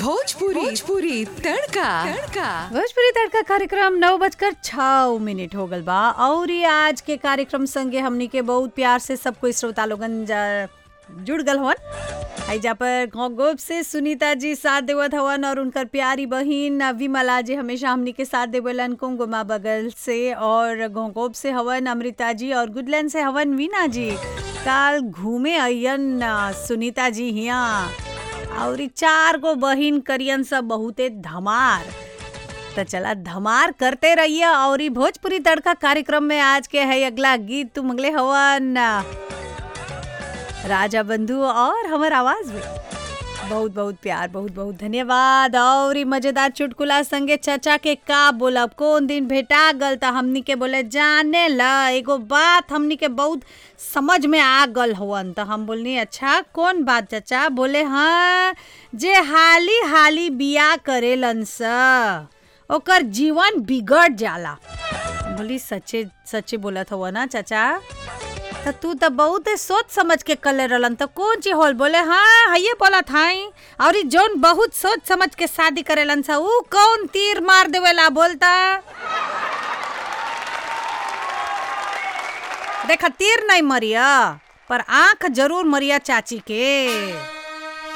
भोजपुरी भोजपुरी तड़का तड़का भोजपुरी तड़का कार्यक्रम नौ बजकर छः मिनट हो गल बा और ये आज के कार्यक्रम संगे हमनी के बहुत प्यार से सब कोई श्रोता लोगन जा- जुड़ गल हवन हैजा पर घोंगोप से सुनीता जी साथ देवत हवन और उनकर प्यारी बहिन विमला जी हमेशा हमनी के साथ देवलन कुंगुमा बगल से और घोंगोप से हवन अमृता जी और गुडलैंड से हवन वीना जी काल घूमे अयन सुनीता जी हिया और ई चार गो बहिन करियन सब बहुते धमार तो चला धमार करते रहिए और ई भोजपुरी तड़का कार्यक्रम में आज के है अगला गीत तुम अगले हवन राजा बंधु और हमर आवाज में बहुत बहुत प्यार बहुत बहुत धन्यवाद और ई मजेदार चुटकुला संगे चचा के का बोलब कौन दिन भेटा गल त हमनी के बोले जाने ल एगो बात हमनी के बहुत समझ में आ गल हवन त हम बोलनी अच्छा कौन बात चचा बोले हाँ जे हाली हाली बिया करेलन स ओकर जीवन बिगड़ जाला बोली सच्चे सच्चे बोलत हव ना चाचा त तू त बहुत सोच समझ के कले रहलन त कौन चीज होल बोले हाँ हये बोला थाई और ई जौन बहुत सोच समझ के शादी करेलन सा ऊ कौन तीर मार देवेला बोलता देखा तीर नहीं मरिया पर आंख जरूर मरिया चाची के